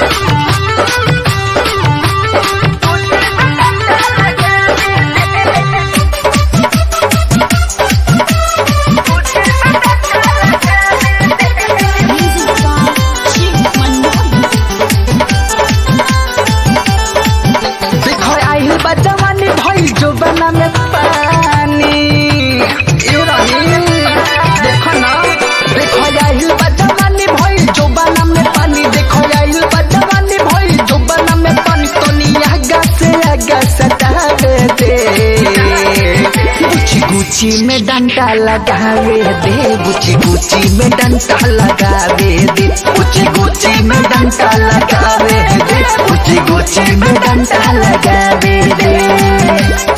देखो आइल बा जवानी भइल जोबना में पानी यू रही देखो ना देखो आइल बा जवानी भइल जोबना में पानी देखो आइल बा जवानी भइल जोबना में पानी तोनी आगा से आगा सटावे दे गुची गुची में डंडा लगावे दे गुची गुची में डंडा लगावे दे गुची गुची में डंडा लगावे दे गुची गुची में डंडा लगावे दे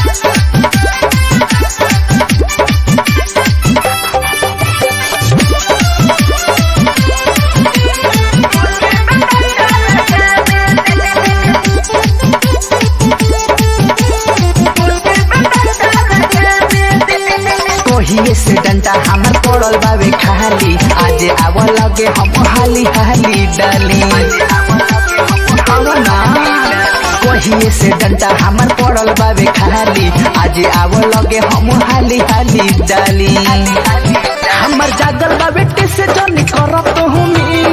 कोहिए से डंडा हमर पड़ल बावे खाली आज आव लगे हम हाली हाली डाली आव ना कोहिए से डंडा हमर पड़ल बावे खाली आज आव लगे हम हाली हाली डाली हमर जागल बावे टिस जन करत हुमी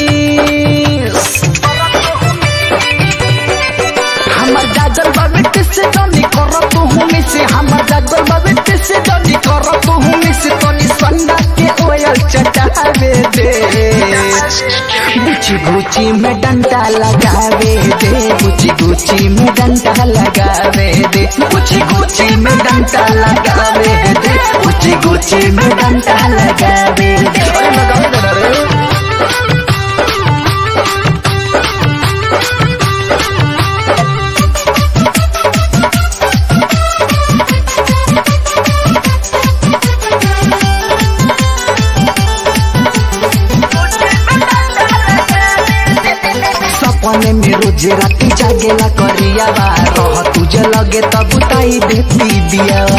हमर जागल बाबे से जनी करत हूँ से हमर जागल बाबे से जनी करत हूँ से तनी संगा के ओयल चटावे दे गुची गुची में डंडा लगावे दे गुची गुची में डंडा लगावे दे गुची गुची में डंडा लगावे दे गुची गुची में डंडा लगावे दे अरे लगावे दे रे सपने में रोज राती जागेला करियावा रह तुझे लगे तब ताई देती दियावा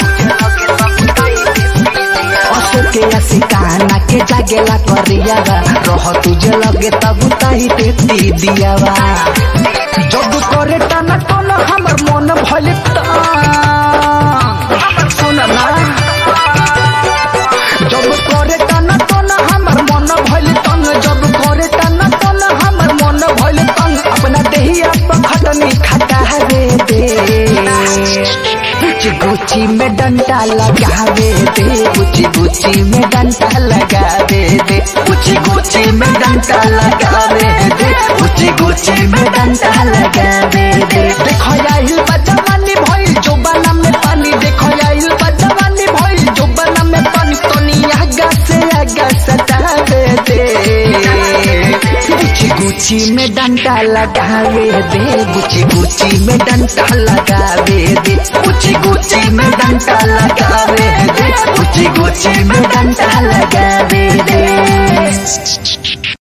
अशोके असिकाना के जागेला करियावा रह तुझे लगे तब ताई देती दियावा जब करे टाना टोना हमर मन भले सुन ना जब करे टाना टोना हमर मन भइल तंग जब करे टाना टोना हमर मन भइल तंग अपना देहिया पर खटनी खटावे दे गुची गुची में डंडा लगावे दे गुची गुची में डंडा लगावे दे गुची गुची में डंडा लगावे दे गुची गुची में डंडा लगावे दे देखो आइल बा जवानी भइल जोबाना में पानी देखो आइल बा जवानी भइल जोबाना में पानी तनी आगा से आगा सटावे दे गुची गुची में डंडा लगावे दे गुची गुची में डंडा लगावे दे गुची गुची में डंडा लगावे दे गुची गुची में डंडा लगावे दे